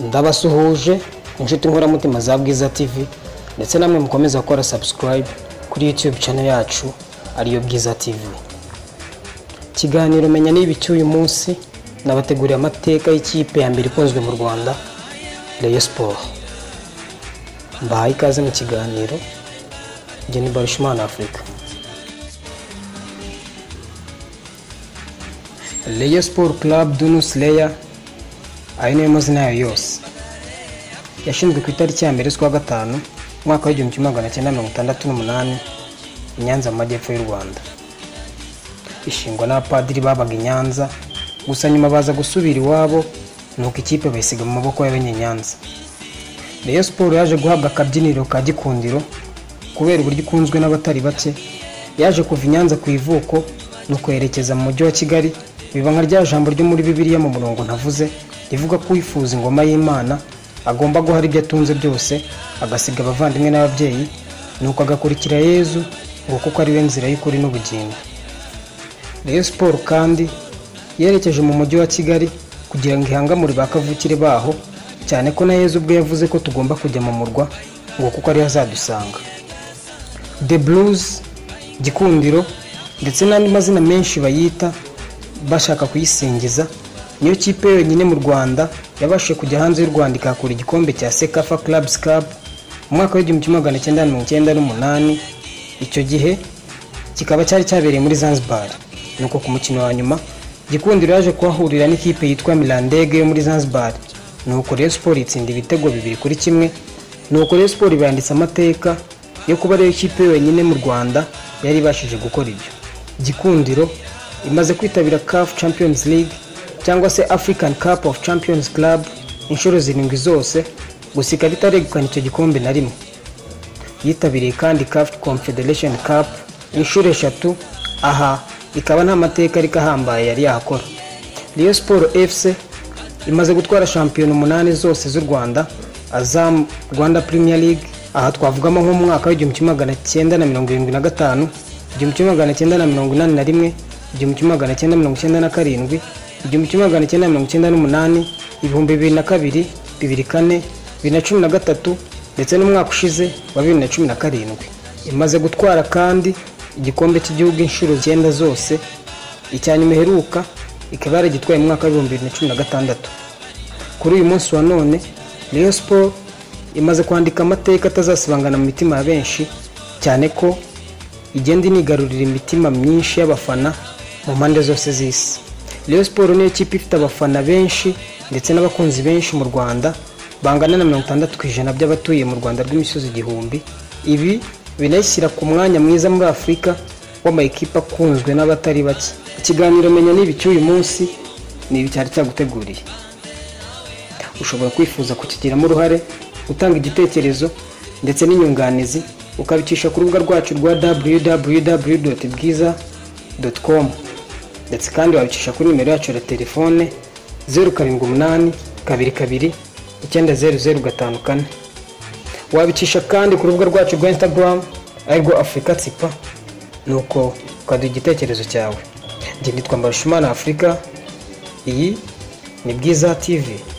ndabasuhuje inshuti nkoramutima za bwiza tv ndetse namwe mukomeza gukora subscribe kuri youtube channel yacu ariyo bwiza tv ikiganiro menya niba icy'uyu munsi nabateguriye amateka y'ikipe ya mbere ikunzwe mu rwanda rayon sport mbahaye ikaze mu kiganiro njye ni barushimana afurika Rayon Sport Club Dunus Leya ayo niyo mazina yayo yose yashinzwe ku itariki ya mbere z'ukwa gatanu umwaka w'igihumbi kimwe magana cyenda mirongo itandatu n'umunani i Nyanza mu majyepfo y'u Rwanda ishingwa n'abapadiri babaga i Nyanza gusa nyuma baza gusubira iwabo nuko ikipe bayisiga mu maboko y'abanyenyanza Rayon Sport yaje guhabwa akabyiniro ka gikundiro kubera uburyo ikunzwe n'abatari bake yaje kuva i Nyanza ku ivuko no kwerekeza mu mujyi wa Kigali biba nka rya jambo ryo muri Bibiliya mu murongo ntavuze rivuga ko uwifuza ingoma y'Imana agomba guhara ibyo atunze byose agasiga abavandimwe n'ababyeyi nuko agakurikira Yezu ngo kuko ari we nzira y'ukuri n'ubugingo Rayon Sport kandi yerekeje mu mujyi wa Kigali kugira ngo ihangamure ba kavukire baho cyane ko na Yezu ubwe yavuze ko tugomba kujya mu murwa ngo kuko ariho azadusanga The Blues Gikundiro ndetse n'andi mazina menshi bayita bashaka kuyisingiza niyo kipe yonyine mu Rwanda yabashije kujya hanze y'u Rwanda ikakura igikombe cya Sekafa Clubs Cup mu mwaka w'igihumbi kimwe magana cyenda mirongo icyenda n'umunani icyo gihe kikaba cyari cyabereye muri Zanzibar nuko ku mukino wa nyuma Gikundiro yaje kuhahurira n'ikipe yitwa Mirandege yo muri Zanzibar nuko Rayon Sport itsinda ibitego bibiri kuri kimwe nuko Rayon Sport banditse amateka yo kuba ariyo kipe yonyine mu Rwanda yari ibashije gukora ibyo Gikundiro imaze kwitabira CAF Champions League cyangwa se African Cup of Champions Club inshuro zirindwi zose gusa ikaba itaregukana icyo gikombe na rimwe yitabiriye kandi CAF Confederation Cup inshuro eshatu aha ikaba nta mateka ariko ahambaye yari yakora Rayon Sport FC imaze gutwara shampiyona umunani zose z'u Rwanda Azam Rwanda Premier League aha twavugamo nko mu mwaka w'igihumbi kimwe magana cyenda na mirongo irindwi na gatanu igihumbi kimwe magana cyenda na mirongo inani na rimwe igihumbi kimwe magana cyenda mirongo icyenda na karindwi igihumbi kimwe magana cyenda mirongo icyenda n'umunani ibihumbi bibiri na kabiri bibiri kane bibiri na cumi na gatatu ndetse n'umwaka ushize wa bibiri na cumi na karindwi imaze gutwara kandi igikombe cy'igihugu inshuro icyenda zose icya nyuma iheruka ikaba yaragitwaye mu mwaka w'ibihumbi bibiri na cumi na gatandatu kuri uyu munsi wa none Rayon Sport imaze kwandika amateka atazasibangana mu mitima ya benshi cyane ko igenda inigarurira imitima myinshi y'abafana mu mpande zose z'isi Rayon Sport niyo kipe ifite abafana benshi ndetse n'abakunzi benshi mu Rwanda bangana na mirongo itandatu ku ijana by'abatuye mu Rwanda rw'imisozi igihumbi ibi binayishyira ku mwanya mwiza muri Afurika w'amakipe akunzwe n'abatari bake ikiganiro menya n'ibi cy'uyu munsi ni ibi cyari cyaguteguriye ushobora kwifuza kukigiramo uruhare utanga igitekerezo ndetse n'inyunganizi ukabicisha ku rubuga rwacu rwa www.bwiza.com ndetse kandi wabicisha kuri nimero yacu ya telefone zeru karindwi umunani kabiri kabiri icyenda zeru zeru gatanu kane wabicisha kandi ku rubuga rwacu rwa instagram arirwo afurika tsipa nuko ukaduha igitekerezo cyawe njye nitwa mbarushimana afurika iyi ni bwiza tv